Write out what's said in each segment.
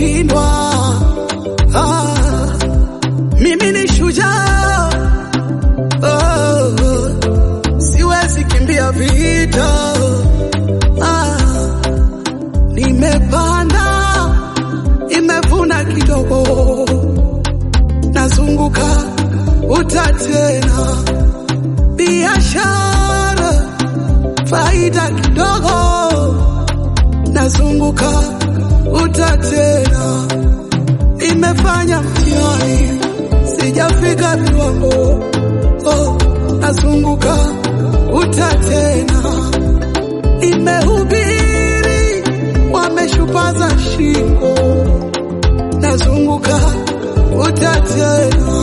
kushindwa. Ah, mimi ni shujaa oh, siwezi kimbia vita. Ah, nimepanda, imevuna kidogo, nazunguka uta tena, biashara faida kidogo, nazunguka uta tena, nimefanya mtihani, sijafika viwango, oh, nazunguka uta tena, nimehubiri, wameshupaza shingo, nazunguka uta tena,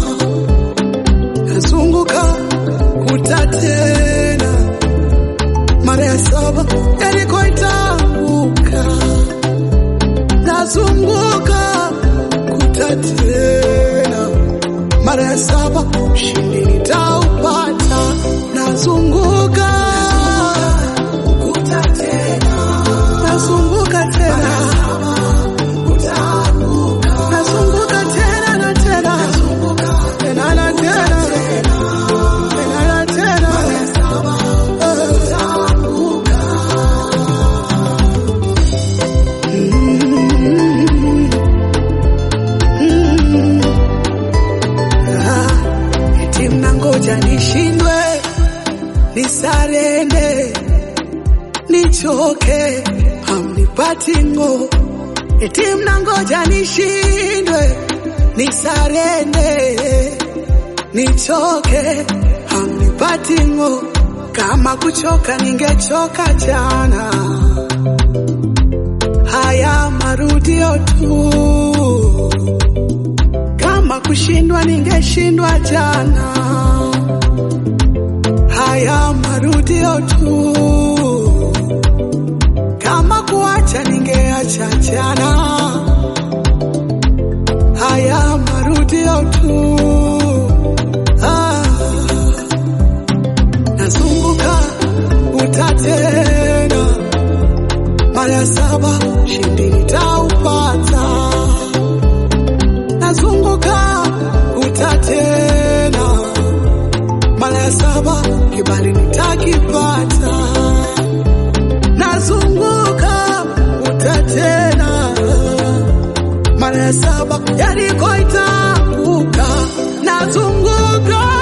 nazunguka uta tena, mara ya saba Yeriko itaanguka, nazunguka kuta tena, mara ya saba ushindi nitaupata, nazunguka kuta tena, nazunguka tena, nazunguka tena na tena, tena na tena, tena na tena, Ah, eti mnangoja nishindwe, nisarende, nichoke, hamnipati ngo. Eti mnangoja nishindwe, nisarende, nichoke, hamnipati ngo. Kama kuchoka ningechoka jana, haya marudio tu kama kushindwa ningeshindwa jana, haya marudio tu. Kama kuacha ningeacha jana, haya marudio tu. Ah, nazunguka uta tena, mara ya saba shindi nitaupata nazunguka uta tena, mara ya saba kibali nitakipata, nazunguka uta tena, mara ya saba Yeriko itaanguka, nazunguka